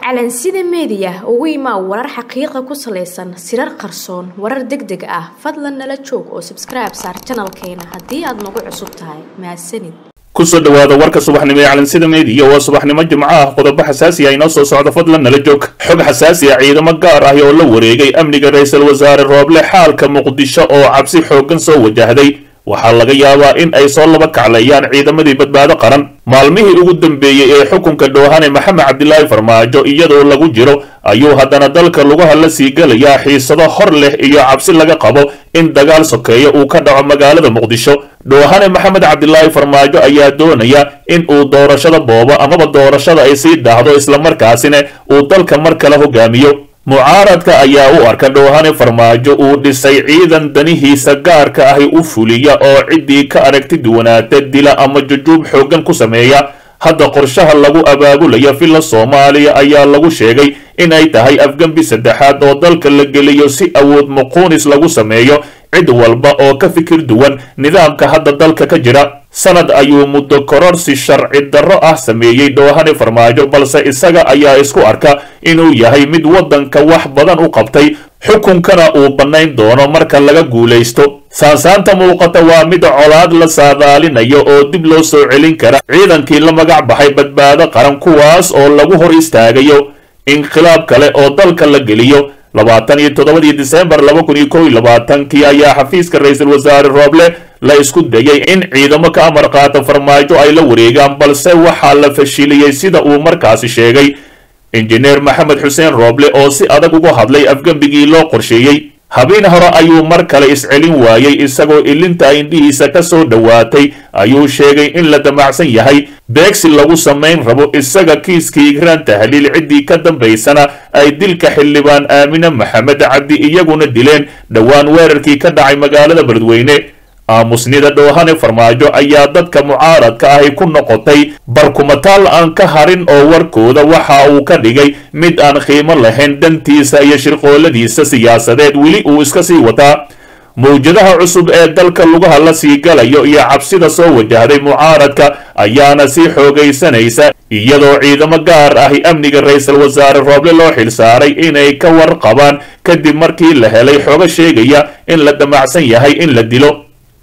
calansida meediya ugu imaa warar xaqiiqa ku salaysan sirar qarsoon warar deg deg ah fadlan nala joog oo sabskribe saar janalkeena haddii aad nagu cusub tahay mahadsanid kusoo dhawaada warka subaxnimo ee calansida meediya waa subaxnimo jimco ah qodobo xasaasi ah inoo soo socda fadlan nala joog xog xasaasi ah ciidamo gaar ah oo la wareegay amniga ra-iisul wasaare rooble xaalka muqdisho oo cabsi xooggan soo wajahday waxaa laga yaabaa in ay soo laba kaclayaan ciidamadii badbaado qaran maalmihii ugu dambeeyey ee xukunka dhoohane maxamed cabdilaahi farmaajo iyadoo lagu jiro ayuu haddana dalka lugaha la sii gelayaa xiisado hor leh iyo cabsi laga qabo in dagaal sokeeya uu ka dhaco magaalada muqdisho dhoohane maxamed cabdilaahi farmaajo ayaa doonaya in uu doorashada boobo amaba doorashada ay sii daahdo islamarkaasina uu dalka mar kale hogaamiyo mucaaradka ayaa u arka dhoohane farmaajo uu dhisay ciidan danihiisa gaarka ahi u fuliya oo ciddii ka aragti duwanaata dila ama jujuub xooggan ku sameeya hadda qorshaha lagu abaabulaya villa soomaaliya ayaa lagu sheegay in ay tahay afgembi saddexaad oo dalka la geliyo si awood muquunis lagu sameeyo cid walba oo ka fikir duwan nidaamka hadda dalka ka jira sanad ayuu muddo kororsi sharci darro ah sameeyey dhoohane farmaajo balse isaga ayaa isku arka inuu yahay mid waddanka wax badan u qabtay xukunkana uu bannayn doono marka laga guulaysto saansaanta muuqata waa mid colaad la saadaalinayo oo dib loo soo celin kara ciidankii la magac baxay badbaado qaran kuwaas oo lagu hor istaagayo inqilaab kale oo dalka la geliyo labaatan iyo toddobadii disembar laba kun iyo kow iyo labaatankii ayaa xafiiska ra-iisul wasaare rooble la isku dayay in ciidamo ka amar qaata farmaajo ay la wareegaan balse waxaa la fashiliyey sida uu markaasi sheegay injineer maxamed xuseen rooble oo si adag uga hadlay afgembigii loo qorsheeyey habeen hore ayuu mar kale iscelin waayey isagoo ilinta indhihiisa ka soo dhowaatay ayuu sheegay in la damacsan yahay beegsi lagu samayn rabo isaga kiiskii igraan tahliil ciddii ka dambaysana ay dilka xildhibaan aamine maxamed cabdi iyaguna dileen dhowaan weerarkii ka dhacay magaalada beledweyne aamusnida dhoohane farmaajo ayaa dadka mucaaradka ahi ku noqotay barkumataal aan ka harin oo warkooda waxa uu ka dhigay mid aan qiimo lahayn dantiisa iyo shirqooladiisa siyaasadeed weli uu iska sii wataa mawjadaha cusub ee dalka lugaha la sii galayo iyo cabsida soo wajahday mucaaradka ayaana sii xoogaysanaysa iyadoo ciidamo gaar ahi amniga ra-iisul wasaare rooble loo xilsaaray inay ka warqabaan kadib markii la helay xogo sheegaya in la damacsan yahay in la dilo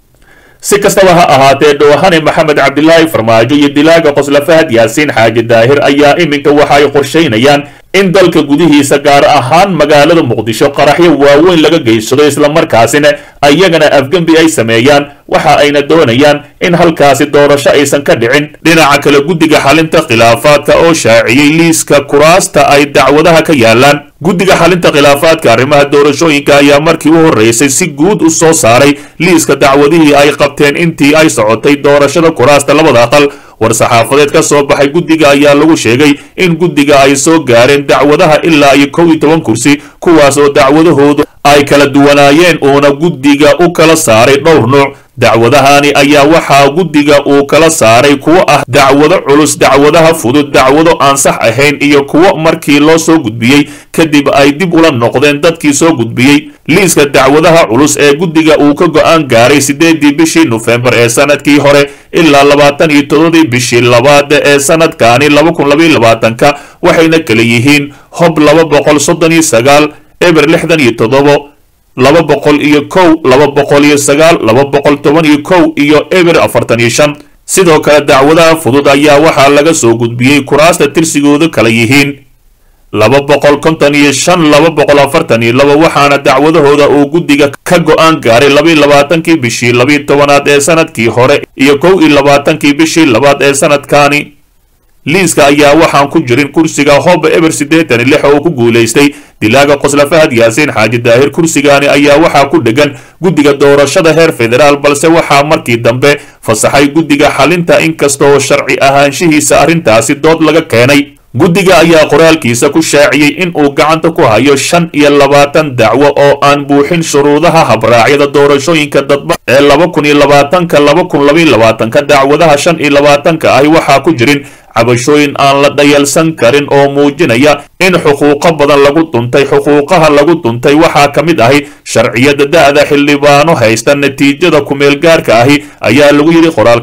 si kastaba ha ahaatee dhoohane maxamed cabdilaahi farmaajo iyo dilaaga qosla fahad yaasiin xaaji daahir ayaa iminka waxa ay qorshaynayaan in dalka gudihiisa gaar ahaan magaalada muqdisho qaraxyo waaweyn laga geysado islamarkaasina ayagana afgembi ay sameeyaan waxa ayna doonayaan in halkaasi doorasho aysan ka dhicin dhinaca kale guddiga xalinta khilaafaadka oo shaaciyey liiska kuraasta ay dacwadaha ka yaalaan guddiga xalinta khilaafaadka arrimaha doorashooyinka ayaa markii u horreysay si guud u soo saaray liiska dacwadihii ay qabteen intii ay socotay doorashada kuraasta labada aqal war-saxaafadeed ka soo baxay guddiga ayaa lagu sheegay in guddiga ay soo gaareen dacwadaha ilaa iyo kow iyo toban kursi kuwaas oo dacwadahoodu ay kala duwanaayeen uuna guddiga u kala saaray dhowr nuuc dacwadahani ayaa waxaa guddiga uu kala saaray kuwo ah dacwado culus dacwadaha fudud dacwado aan sax ahayn iyo kuwo markii loo soo gudbiyey kadib ay dib ula noqdeen dadkii soo gudbiyey liiska dacwadaha culus ee guddiga uu ka go-aan gaaray siddeedii bishii nofembar ee sanadkii hore ilaa labaatan iyo todobadii bishii labaad ee sanadkaani laba kun labaiyo labaatanka waxayna kala yihiin hob laba boqol soddon iyo sagaal eber lixdan iyo toddobo laba boqol iyo kow laba boqol iyo sagaal laba boqol toban iyo kow iyo eber afartan iyo shan sidoo kale dacwadaha fudud ayaa waxaa laga soo gudbiyey kuraasta tirsigoodu kala yihiin laba boqol konton iyo shan laba boqol afartan iyo laba waxaana dacwadahooda uu guddiga ka go-aan gaaray labaiyo labaatankii bishii labiiyo tobanaad ee sanadkii hore iyo kow iyo labaatankii bishii labaad ee sanadkaani liiska ayaa waxaan ku jirin kursiga hoba eber siddeetan iyo lix oo ku guulaystay dilaaga qosla fahad yaasiin xaaji daahir kursigaani ayaa waxaa ku dhegan guddiga doorashada heer federaal balse waxaa markii dambe fasaxay guddiga xalinta inkastoo sharci ahaanshihiisa arrintaasi dood laga keenay guddiga ayaa qoraalkiisa ku shaaciyey in uu gacanta ku hayo shan iyo labaatan dacwo oo aan buuxin shuruudaha habraacyada doorashooyinka dadba ee laba kun iyo labaatanka laba kun labaiyo labaatanka dacwadaha shan iyo labaatanka ahi waxaa ku jirin cabashooyin aan la dhayalsan karin oo muujinaya in xuquuqo badan lagu duntay xuquuqaha lagu duntay waxaa ka mid ahi sharciyada da-da xildhibaano haysta natiijada kumeel gaarka ahi ayaa lagu yidhi qoraalka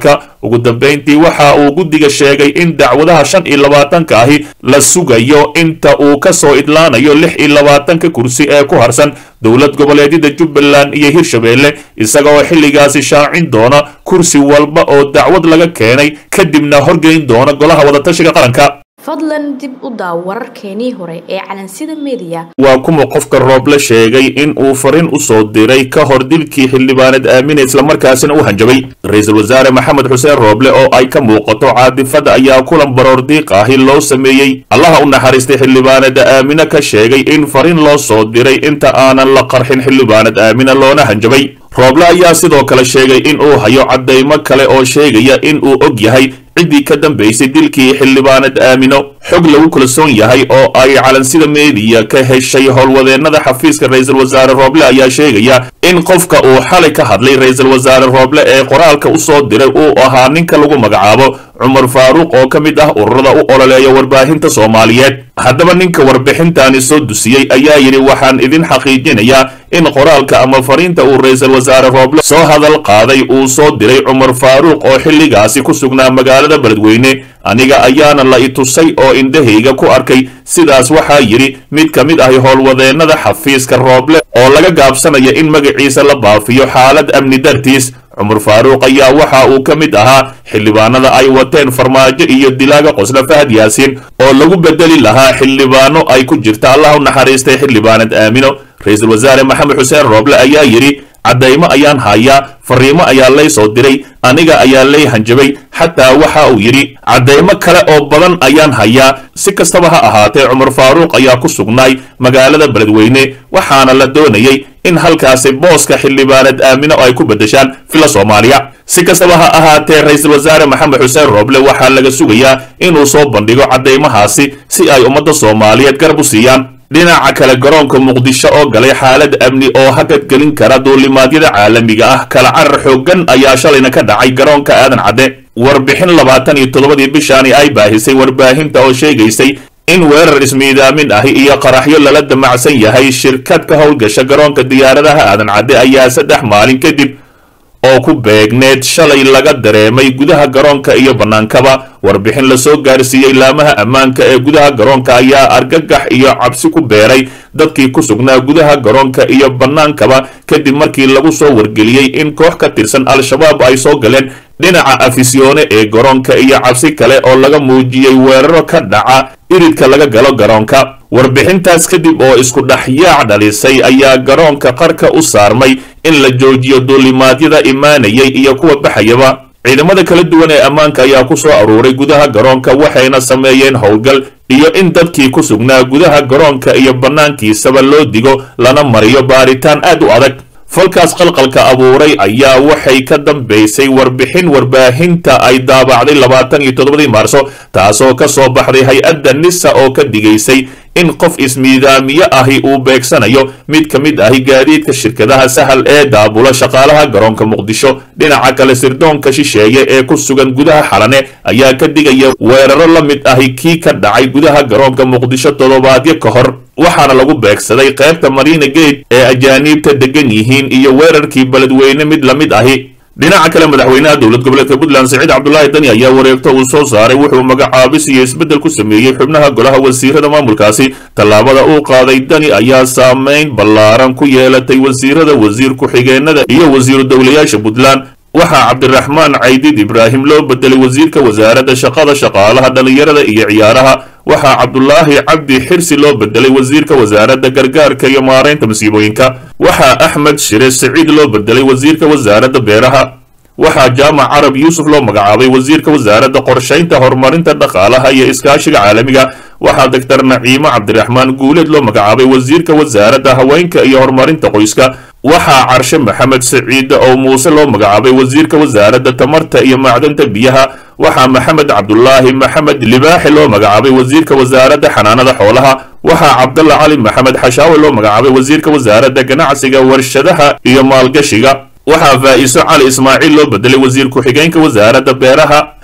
ugu dambayntii waxa uu guddiga sheegay in dacwadaha shan iyo labaatanka ahi la sugayo inta uu ka soo idlaanayo lix iyo labaatanka kursi ee ku harsan dowlad goboleedyada jubbaland iyo hirshabeelle isaga oo xilligaasi shaacin doona kursi walba oo dacwad laga keenay kadibna horgeyn doona golaha wadatashiga qaranka fadlan dib u daaw wararkeenii hore ee calansida mediya waa kuma qofka rooble sheegay in uu fariin u soo diray ka hor dilkii xildhibaanad aamine islamarkaasina u hanjabay ra-iisul wasaare maxamed xuseen rooble oo ay ka muuqato caadifada ayaa kulan baroor diiq ahi loo sameeyey allaha u naxariistay xildhibaanada aamine ka sheegay in fariin loo soo diray inta aanan la qarxin xildhibaanad aamine loona hanjabay rooble ayaa sidoo kale sheegay in uu hayo caddaymo kale oo sheegaya in uu og yahay ciddii ka dambaysay dilkii xildhibaanad aamino xog lagu kalsoon yahay oo ay calansida meediya ka heshay howlwadeennada xafiiska ra-iisul wasaare rooble ayaa sheegaya in qofka uu xalay ka hadlay ra-iisul wasaare rooble ee qoraalka u soo diray uu ahaa ninka lagu magacaabo cumar faaruuq oo ka mid ah ururada u ololeeya warbaahinta soomaaliyeed haddaba ninka warbixintaani soo dusiyey ayaa yidhi waxaan idin xaqiijinayaa in qoraalka ama fariinta uu ra-iisul wasaare rooble soo hadal qaaday uu soo diray cumar faaruuq oo xilligaasi ku sugnaa magaalada beledweyne aniga ayaana la i tusay oo indhahayga ku arkay sidaas waxaa yidhi mid ka mid ahi howlwadeennada xafiiska rooble oo laga gaabsanaya in magaciisa la baafiyo xaalad amni dartiis cumar faaruuq ayaa waxa uu ka mid ahaa xildhibaanada ay wateen farmaajo iyo dilaaga qosle fahad yaasiin oo lagu bedeli lahaa xildhibaano ay ku jirta allah u naxariistay xildhibaanad aamino ra-iisul wasaare maxamed xuseen rooble ayaa yidhi caddaymo ayaan hayaa fariimo ayaa lay soo diray aniga ayaa lay hanjabay xataa waxa uu yidhi caddaymo kale oo badan ayaan hayaa si kastaba ha ahaatee cumar faaruuq ayaa ku sugnaay magaalada beledweyne waxaana la doonayay in halkaasi booska xildhibaanad aamino ay ku beddeshaan fila soomaaliya si kastaba ha ahaatee ra-iisul wasaare maxamed xuseen rooble waxaa laga sugayaa inuu soo bandhigo caddaymahaasi si ay ummadda soomaaliyeed garab u siiyaan dhinaca kale garoonka muqdisho oo galay xaalad amni oo hakad gelin kara duulimaadyada caalamiga ah kala carar xooggan ayaa shalayna ka dhacay garoonka aadan cadde warbixin labaatan iyo toddobadii bishaani ay baahisay warbaahinta oo sheegaysay in weerar ismiidaamin ahi iyo qaraxyo lala damacsan yahay shirkad ka howlgasha garoonka diyaaradaha aadan cadde ayaa saddex maalin kadib oo ku beegneed shalay laga dareemay gudaha garoonka iyo bannaankaba warbixin lasoo gaarsiiyey laamaha ammaanka ee gudaha garoonka ayaa argagax iyo cabsi ku beeray dadkii ku sugnaa gudaha garoonka iyo bannaankaba kadib markii lagu soo wargeliyey in koox ka tirsan al-shabaab ay soo galeen dhinaca afisyoone ee garoonka iyo cabsi kale oo laga muujiyey weeraro ka dhaca iridka laga galo garoonka warbixintaas kadib oo isku dhexyaac dhalisay ayaa garoonka qarka u saarmay in la joojiyo duulimaadyada imaanayay iyo kuwa baxayaba ciidamada kala duwan ee ammaanka ayaa ku soo aruuray gudaha garoonka waxayna sameeyeen howlgal iyo in dadkii ku sugnaa gudaha garoonka iyo bannaankiisaba loo digo lana mariyo baaritaan aad u adag falkaas qalqalka abuuray ayaa waxay ka dambaysay warbixin warbaahinta ay daabacday labaatan iyo toddobadii maarso taasoo ka soo baxday hay-adda nisa oo ka digaysay in qof ismiidaamiye ahi uu beegsanayo mid ka mid ahi gaadiidka shirkadaha sahal ee daabula shaqaalaha garoonka muqdisho dhinaca kale sirdoonka shisheeye ee ku sugan gudaha xalane ayaa ka digaya weeraro la mid ahi kii ka dhacay gudaha garoonka muqdisho toddobaadyo ka hor waxaana lagu beegsaday qaybta marina gate ee ajaaniibta degan yihiin iyo weerarkii beledweyne mid la mid ahi dhinaca kale madaxweynaha dowlad goboleedka puntland siciid cabdulaahi dani ayaa wareegto uu soo saaray wuxuu magacaabis iyo isbeddel ku sameeyey xubnaha golaha wasiirada maamulkaasi tallaabada uu qaaday dani ayaa saameyn ballaaran ku yeelatay wasiirada wasiir ku-xigeenada iyo wasiiru dowlayaasha puntland waxaa cabdiraxmaan caydid ibraahim loo bedelay wasiirka wasaaradda shaqada shaqaalaha dhallinyarada iyo ciyaaraha waxaa cabdulaahi cabdi xirsi loo bedelay wasiirka wasaaradda gargaarka iyo maaraynta masiibooyinka waxaa axmed shire siciid loo bedelay wasiirka wasaaradda beeraha waxaa jaamac carab yuusuf loo magacaabay wasiirka wasaaradda qorshaynta horumarinta dhaqaalaha iyo iskaashiga caalamiga waxaa doctor naciimo cabdiraxmaan guuleed loo magacaabay wasiirka wasaaradda haweenka iyo horumarinta qoyska waxaa carshe maxamed siciide oo muuse loo magacaabay wasiirka wasaaradda tamarta iyo macdanta biyaha waxaa maxamed cabdulaahi maxamed libaaxi loo magacaabay wasiirka wasaaradda xanaanada xoolaha waxaa cabdalla cali maxamed xashaawe loo magacaabay wasiirka wasaaradda ganacsiga warshadaha iyo maalgashiga waxaa faa'iso cali ismaaciil loo bedelay wasiir ku-xigeenka wasaaradda beeraha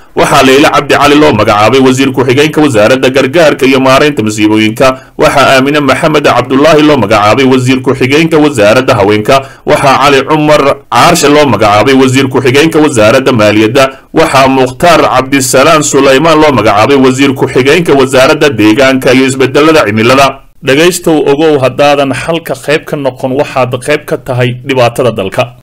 waxaa leyle cabdi cali loo magacaabay wasiir ku-xigeenka wasaaradda gargaarka iyo maaraynta masiibooyinka waxaa aamine maxamed cabdulaahi loo magacaabay wasiir ku-xigeenka wasaaradda haweenka waxaa cali cumar caarshe loo magacaabay wasiir ku-xigeenka wasaaradda maaliyadda waxaa mukhtaar cabdisalaan sulaymaan loo magacaabay wasiir ku-xigeenka wasaaradda deegaanka iyo isbedelada cimilada dhegaystow ogow haddaadan xalka qayb ka noqon waxaad qayb ka tahay dhibaatada dalka